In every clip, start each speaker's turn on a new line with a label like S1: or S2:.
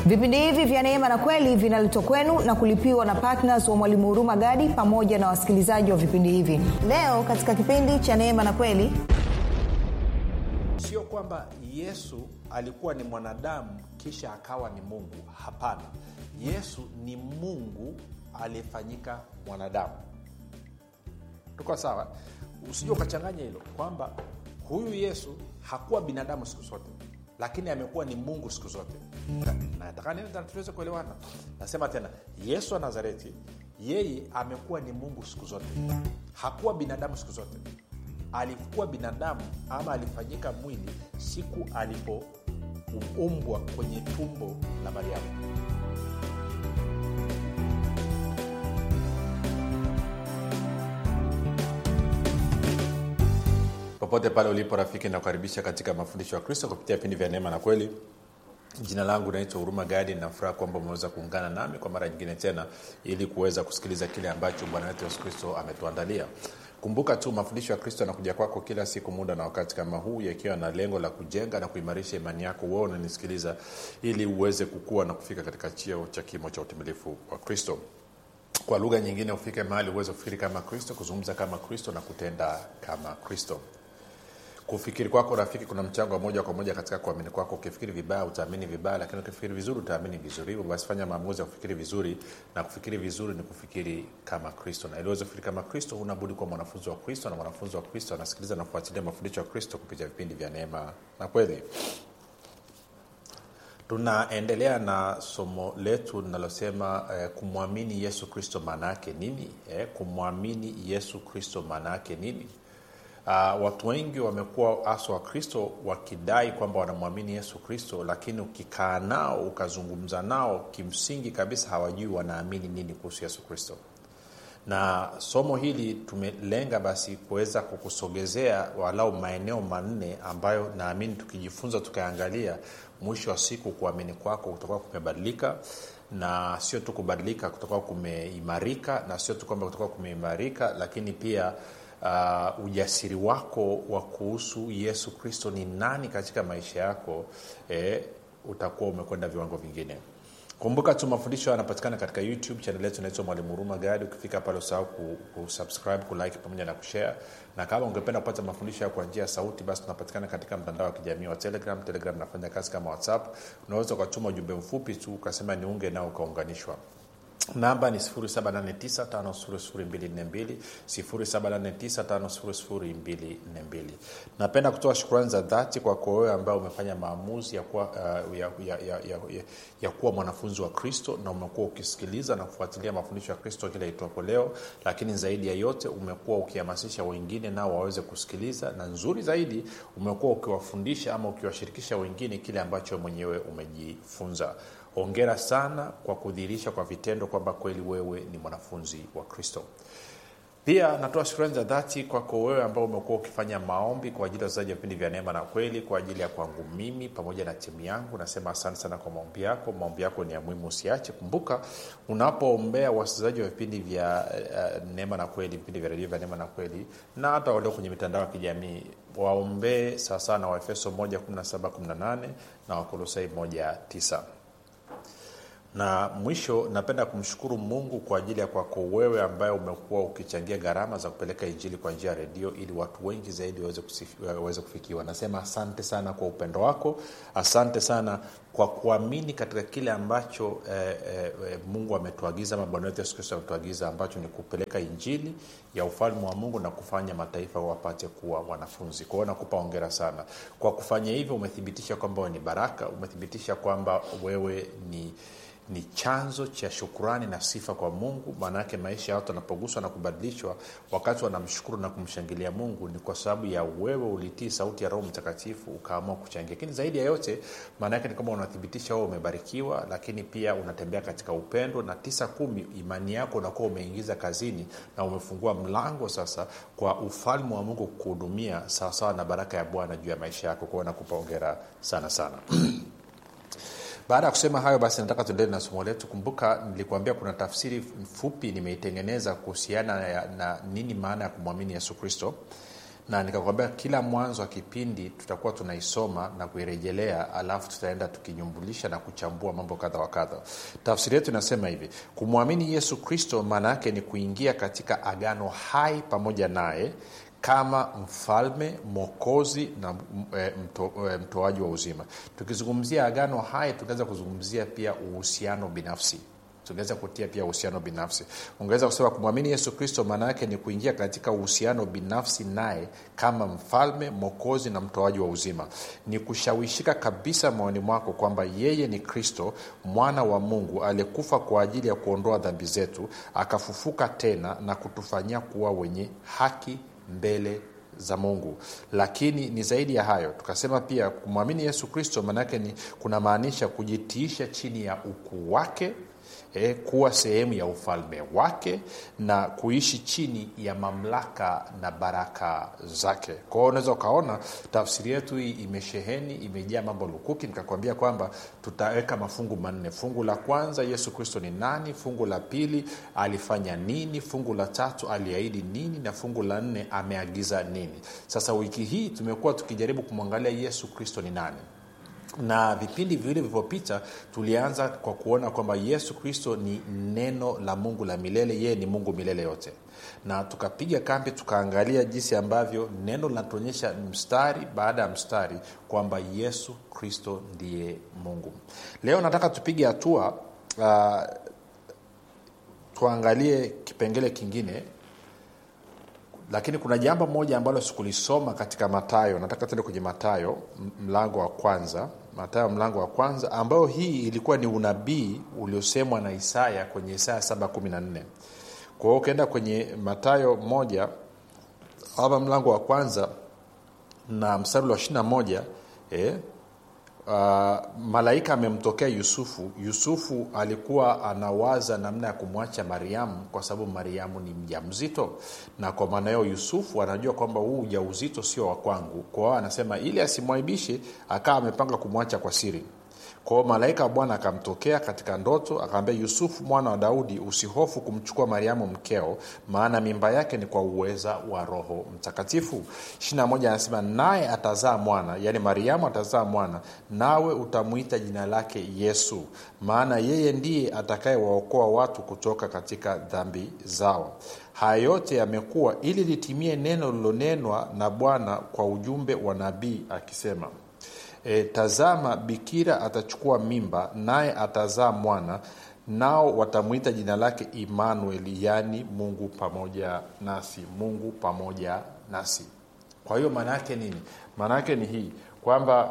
S1: vipindi hivi vya neema na kweli vinaletwa kwenu na kulipiwa na ptns wa mwalimu huruma gadi pamoja na wasikilizaji wa vipindi hivi leo katika kipindi cha neema na kweli
S2: sio kwamba yesu alikuwa ni mwanadamu kisha akawa ni mungu hapana yesu ni mungu aliyefanyika mwanadamu tuko sawa usijua ukachanganya hilo kwamba huyu yesu hakuwa binadamu siku zote lakini amekuwa ni mungu siku zote nataka nini tuweze kuelewana nasema tena yesu wa nazareti yeye amekuwa ni mungu siku zote hakuwa binadamu siku zote alikuwa binadamu ama alifanyika mwili siku alipoumbwa kwenye tumbo la mariamu popote pale ulipo rafiki nakukaribisha katika mafundisho ya kristo kupitia vipindi vya neema na kweli jina langu naitwa huruma gadi nafuraha kwamba umeweza kuungana nami kwa mara nyingine tena ili kuweza kusikiliza kile ambacho bwana wetu yesu kristo ametuandalia kumbuka tu mafundisho ya kristo yanakuja kwako kila siku muda na wakati kama huu yakiwa na lengo la kujenga na kuimarisha imani yako wewe unanisikiliza ili uweze kukua na kufika katika chio cha kimo cha utimilifu wa kristo kwa lugha nyingine ufike mahali uweze kufikiri kama kristo kuzungumza kama kristo na kutenda kama kristo kufikiri kwako rafiki kuna mchango wa moja kwa moja katika kuamini kwako ukifikiri vibaya utaamini vibaya lakini ukifikiri vizuri utaamini vizuri hivyo basi fanya maamuzi ya kufikiri vizuri na kufikiri vizuri ni kufikiri kama kristo na iliweze kufikiri kama kristo unabudi kuwa mwanafunzi wa kristo na mwanafunzi wa kristo anasikiliza na kufuatilia mafundisho ya kristo kupitia vipindi vya neema na kweli tunaendelea na somo letu linalosema eh, kumwamini yesu kristo maana yake nini eh, kumwamini yesu kristo maana yake nini uh, watu wengi wamekuwa hasa wakristo wakidai kwamba wanamwamini yesu kristo lakini ukikaa nao ukazungumza nao kimsingi kabisa hawajui wanaamini nini kuhusu yesu kristo na somo hili tumelenga basi kuweza kukusogezea walau maeneo manne ambayo naamini tukijifunza tukaangalia mwisho wa siku kuamini kwako kutakuwa kumebadilika na sio tu kubadilika kutakuwa kumeimarika na sio tu kwamba kutakuwa kumeimarika lakini pia uh, ujasiri wako wa kuhusu yesu kristo ni nani katika maisha yako eh, utakuwa umekwenda viwango vingine kumbuka tu mafundisho yanapatikana katika youtube chanel yetu inaitwa mwalimu huruma gadi ukifika pale usahau kusubscribe kulike pamoja na kushare na kama ungependa kupata mafundisho kwa njia ya sauti basi tunapatikana katika mtandao wa kijamii wa telegram telegram nafanya kazi kama whatsapp unaweza ukatuma ujumbe mfupi tu ukasema niunge nao ukaunganishwa namba ni 7895242 7895242 napenda kutoa shukrani za dhati kwako wewe ambaye umefanya maamuzi ya kuwa, uh, ya, ya, ya, ya, ya, ya kuwa mwanafunzi wa kristo na umekuwa ukisikiliza na kufuatilia mafundisho ya kristo kila itwapo leo lakini zaidi ya yote umekuwa ukihamasisha wengine nao waweze kusikiliza na nzuri zaidi umekuwa ukiwafundisha ama ukiwashirikisha wengine kile ambacho mwenyewe umejifunza ongera sana kwa kudhihirisha kwa vitendo kwamba kweli wewe ni mwanafunzi wa kristo pia natoa shukrani za dhati kwako wewe ambao umekuwa ukifanya maombi kwa ajili ya wachezaji wa vipindi vya neema na kweli kwa ajili ya kwangu mimi pamoja na timu yangu nasema asante sana kwa maombi yako maombi yako ni ya muhimu usiache kumbuka unapoombea wasikilizaji wa vipindi vya uh, neema na kweli vipindi vya redio vya neema na kweli na hata walio kwenye mitandao ya kijamii waombee sawasawa na waefeso 1 na wakolosai 19 na mwisho napenda kumshukuru mungu kwa ajili ya kwako wewe ambaye umekuwa ukichangia gharama za kupeleka injili kwa njia ya redio ili watu wengi zaidi waweze kufikiwa nasema asante sana kwa upendo wako asante sana kwa kuamini katika kile ambacho eh, eh, mungu ametuagiza ama bwana wetu yesu kristo ametuagiza ambacho ni kupeleka injili ya ufalme wa mungu na kufanya mataifa wapate kuwa wanafunzi kwa hiyo nakupa ongera sana kwa kufanya hivyo umethibitisha kwamba wewe ni baraka umethibitisha kwamba wewe ni ni chanzo cha shukurani na sifa kwa mungu maanaake maisha ya watu wanapoguswa na kubadilishwa wakati wanamshukuru na kumshangilia mungu ni kwa sababu ya wewe ulitii sauti ya roho mtakatifu ukaamua kuchangia lakini zaidi ya yote maanaake ni kwamba unathibitisha wewe umebarikiwa lakini pia unatembea katika upendo na tisa kumi imani yako unakuwa umeingiza kazini na umefungua mlango sasa kwa ufalme wa mungu kukuhudumia sawasawa na baraka ya bwana juu ya maisha yako kwao nakupa ongera sana sana baada ya kusema hayo basi nataka tuendelee na somo letu kumbuka nilikuambia kuna tafsiri fupi nimeitengeneza kuhusiana na, na nini maana ya kumwamini yesu kristo na nikakwambia kila mwanzo wa kipindi tutakuwa tunaisoma na kuirejelea alafu tutaenda tukinyumbulisha na kuchambua mambo kadha wa kadha tafsiri yetu inasema hivi kumwamini yesu kristo maana yake ni kuingia katika agano hai pamoja naye kama mfalme mwokozi na e, mto, e, mtoaji wa uzima tukizungumzia agano hai tungeweza kuzungumzia pia uhusiano binafsi tungeweza kutia pia uhusiano binafsi ungeweza kusema kumwamini yesu kristo maana yake ni kuingia katika uhusiano binafsi naye kama mfalme mwokozi na mtoaji wa uzima ni kushawishika kabisa moyoni mwako kwamba yeye ni kristo mwana wa mungu aliyekufa kwa ajili ya kuondoa dhambi zetu akafufuka tena na kutufanyia kuwa wenye haki mbele za mungu lakini ni zaidi ya hayo tukasema pia kumwamini yesu kristo maanaake ni kunamaanisha kujitiisha chini ya ukuu wake e, kuwa sehemu ya ufalme wake na kuishi chini ya mamlaka na baraka zake kwa hiyo unaweza ukaona tafsiri yetu hii imesheheni imejaa mambo lukuki nikakwambia kwamba tutaweka mafungu manne fungu la kwanza yesu kristo ni nani fungu la pili alifanya nini fungu la tatu aliahidi nini na fungu la nne ameagiza nini sasa wiki hii tumekuwa tukijaribu kumwangalia yesu kristo ni nani na vipindi viwili vilivyopita tulianza kwa kuona kwamba yesu kristo ni neno la mungu la milele yeye ni mungu milele yote na tukapiga kambi tukaangalia jinsi ambavyo neno linatuonyesha mstari baada ya mstari kwamba yesu kristo ndiye mungu leo nataka tupige hatua uh, tuangalie kipengele kingine lakini kuna jambo moja ambalo sikulisoma katika matayo nataka tuende kwenye matayo mlango wa kwanza matayo mlango wa kwanza ambayo hii ilikuwa ni unabii uliosemwa na isaya kwenye isaya 714 kwa hiyo ukienda kwenye matayo moja ama mlango wa kwanza na mstari wa 21 eh, uh, malaika amemtokea yusufu yusufu alikuwa anawaza namna ya kumwacha mariamu kwa sababu mariamu ni mja mzito na kwa maana hiyo yusufu anajua kwamba huu ujauzito sio wa kwangu kwao anasema ili asimwaibishe akawa amepanga kumwacha kwa siri kwao malaika wa bwana akamtokea katika ndoto akamwambia yusufu mwana wa daudi usihofu kumchukua mariamu mkeo maana mimba yake ni kwa uweza wa roho mtakatifu ishirina moja anasema naye atazaa mwana yaani mariamu atazaa mwana nawe utamwita jina lake yesu maana yeye ndiye atakayewaokoa watu kutoka katika dhambi zao haya yote yamekuwa ili litimie neno lilonenwa na bwana kwa ujumbe wa nabii akisema e, tazama bikira atachukua mimba naye atazaa mwana nao watamwita jina lake imanueli yaani mungu pamoja nasi mungu pamoja nasi kwa hiyo maana yake nini maana yake ni hii kwamba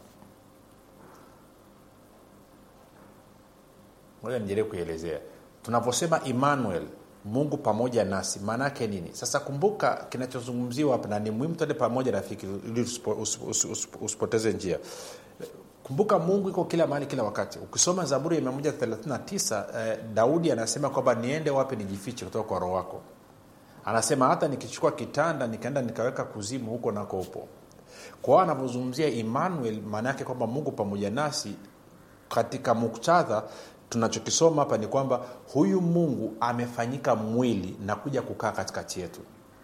S2: moja nijaribu kuielezea tunaposema emmanuel mungu pamoja nasi maana yake nini sasa kumbuka kinachozungumziwa hapa na ni muhimu tuende pamoja rafiki ili usipoteze njia kumbuka mungu iko kila mahali kila wakati ukisoma zaburi ya 139 eh, daudi anasema kwamba niende wapi nijifiche kutoka kwa roho wako anasema hata nikichukua kitanda nikaenda nikaweka kuzimu huko nako upo kwao anavyozungumzia emmanuel maana yake kwamba mungu pamoja nasi katika muktadha tunachokisoma hapa ni kwamba huyu mungu amefanyika mwili na kuja kukaa katikati yetu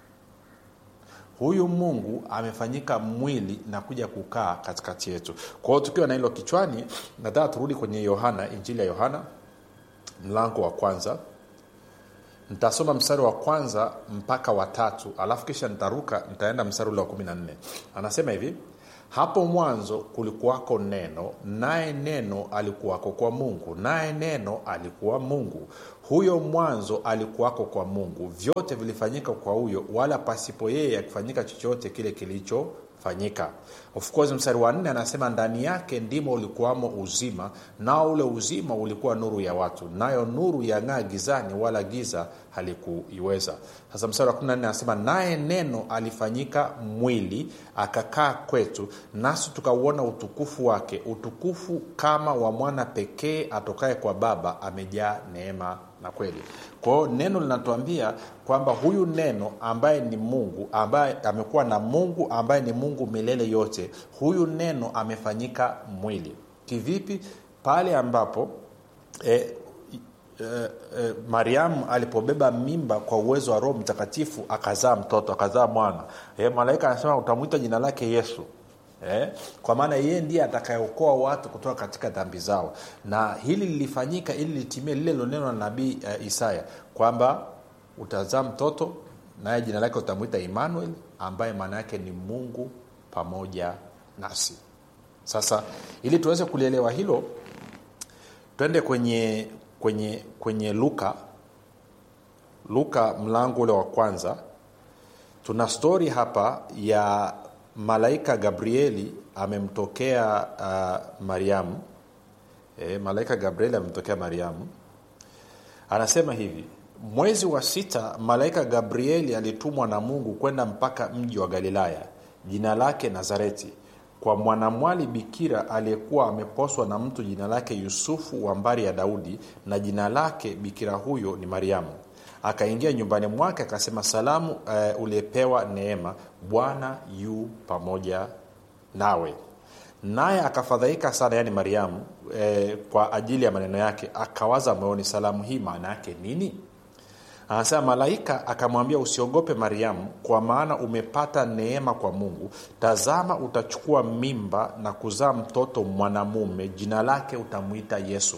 S2: huyu mungu amefanyika mwili na kuja kukaa katikati yetu kwa hiyo tukiwa na hilo kichwani nataka turudi kwenye yohana injili ya yohana mlango wa kwanza nitasoma mstari wa kwanza mpaka watatu alafu kisha nitaruka nitaenda mstari ule wa kumi na nne anasema hivi hapo mwanzo kulikuwako neno naye neno alikuwako kwa mungu naye neno alikuwa mungu huyo mwanzo alikuwako kwa mungu vyote vilifanyika kwa huyo wala pasipo yeye akifanyika chochote kile kilichofanyika of course mstari wa nne anasema ndani yake ndimo ulikuwamo uzima nao ule uzima ulikuwa nuru ya watu nayo nuru yang'aa gizani wala giza halikuiweza sasa mstari wa 14 anasema naye neno alifanyika mwili akakaa kwetu nasi tukauona utukufu wake utukufu kama wa mwana pekee atokaye kwa baba amejaa neema na kweli kwao neno linatuambia kwamba huyu neno ambaye ni mungu ambaye amekuwa na mungu ambaye ni mungu milele yote huyu neno amefanyika mwili kivipi pale ambapo e, eh, eh, mariamu alipobeba mimba kwa uwezo wa roho mtakatifu akazaa mtoto akazaa mwana eh, malaika anasema utamwita jina lake yesu Eh, kwa maana yeye ndiye atakayeokoa watu kutoka katika dhambi zao na hili lilifanyika ili litimie lile lilonenwa na nabii uh, isaya kwamba utazaa mtoto naye jina lake utamwita emmanuel ambaye maana yake ni mungu pamoja nasi sasa ili tuweze kulielewa hilo twende kwenye kwenye kwenye luka luka mlango ule wa kwanza tuna stori hapa ya malaika gabrieli amemtokea uh, mariamu e, malaika gabrieli amemtokea mariamu anasema hivi mwezi wa sita malaika gabrieli alitumwa na mungu kwenda mpaka mji wa galilaya jina lake nazareti kwa mwanamwali bikira aliyekuwa ameposwa na mtu jina lake yusufu wa mbari ya daudi na jina lake bikira huyo ni mariamu akaingia nyumbani mwake akasema salamu uh, uliyepewa neema bwana yu pamoja nawe naye akafadhaika sana yaani mariamu eh, kwa ajili ya maneno yake akawaza moyoni salamu hii maana yake nini anasema malaika akamwambia usiogope mariamu kwa maana umepata neema kwa mungu tazama utachukua mimba na kuzaa mtoto mwanamume jina lake utamwita yesu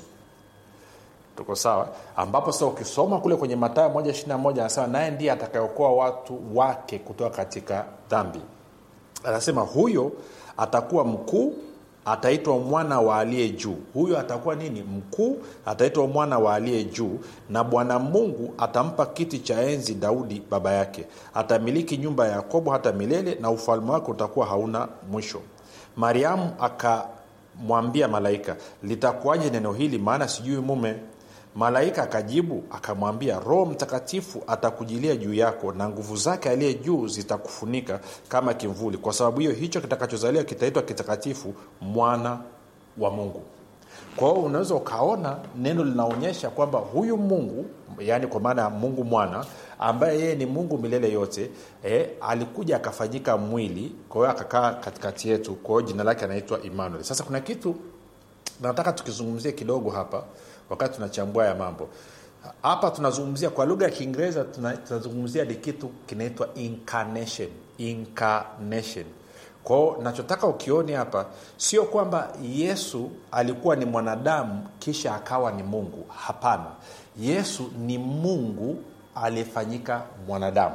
S2: tuko sawa ambapo sasa ukisoma kule kwenye matayo moja ishirina moja anasema naye ndiye atakayeokoa watu wake kutoka katika dhambi anasema huyo atakuwa mkuu ataitwa mwana wa aliye juu huyo atakuwa nini mkuu ataitwa mwana wa aliye juu na bwana mungu atampa kiti cha enzi daudi baba yake atamiliki nyumba ya yakobo hata milele na ufalme wake utakuwa hauna mwisho mariamu akamwambia malaika litakuwaje neno hili maana sijui mume malaika akajibu akamwambia roho mtakatifu atakujilia juu yako na nguvu zake aliye juu zitakufunika kama kimvuli kwa sababu hiyo hicho kitakachozaliwa kitaitwa kitakatifu mwana wa mungu kwa hiyo unaweza ukaona neno linaonyesha kwamba huyu mungu yaani kwa maana ya mungu mwana ambaye yeye ni mungu milele yote eh, alikuja akafanyika mwili kwa hiyo akakaa katikati yetu kwa hiyo jina lake anaitwa emmanuel sasa kuna kitu nataka tukizungumzie kidogo hapa wakati tunachambua ya mambo hapa tunazungumzia kwa lugha ya kiingereza tunazungumzia ni kitu kinaitwa incarnation incarnation kwao nachotaka ukione hapa sio kwamba yesu alikuwa ni mwanadamu kisha akawa ni mungu hapana yesu ni mungu aliyefanyika mwanadamu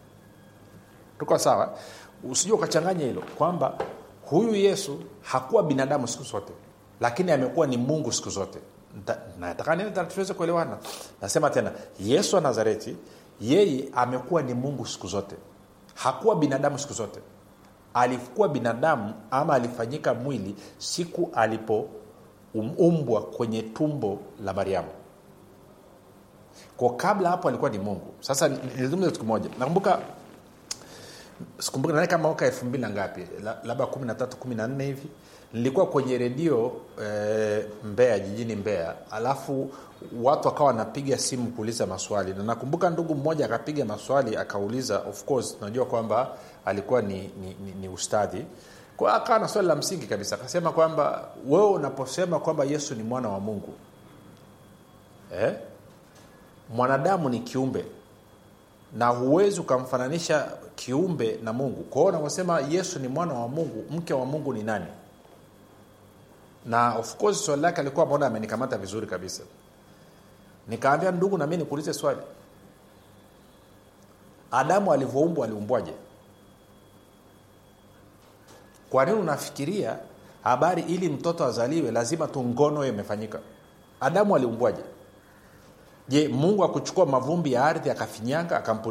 S2: tuko sawa usijua ukachanganya hilo kwamba huyu yesu hakuwa binadamu siku zote lakini amekuwa ni mungu siku zote nataka nini tuweze kuelewana nasema tena yesu wa nazareti yeye amekuwa ni mungu siku zote hakuwa binadamu siku zote alikuwa binadamu ama alifanyika mwili siku alipoumbwa kwenye tumbo la mariamu kwa kabla hapo alikuwa ni mungu sasa nilizungumza kitu kimoja nakumbuka sikumbuka nani kama mwaka elfu mbili na ngapi labda kumi na tatu kumi na nne hivi nilikuwa kwenye redio e, mbea jijini mbea alafu watu wakawa wanapiga simu kuuliza maswali na nakumbuka ndugu mmoja akapiga maswali akauliza of course tunajua kwamba alikuwa ni, ni, ni, ni ustadhi kwa akawa na swali la msingi kabisa akasema kwamba wewe unaposema kwamba yesu ni mwana wa mungu eh? mwanadamu ni kiumbe na huwezi ukamfananisha kiumbe na mungu kwa hiyo unaposema yesu ni mwana wa mungu mke wa mungu ni nani na of course swali lake alikuwa ameona amenikamata vizuri kabisa nikaambia ndugu nami nikuulize swali adamu alivyoumbwa aliumbwaje kwa nini unafikiria habari ili mtoto azaliwe lazima tu ngono imefanyika adamu aliumbwaje je mungu akuchukua mavumbi ya ardhi akafinyanga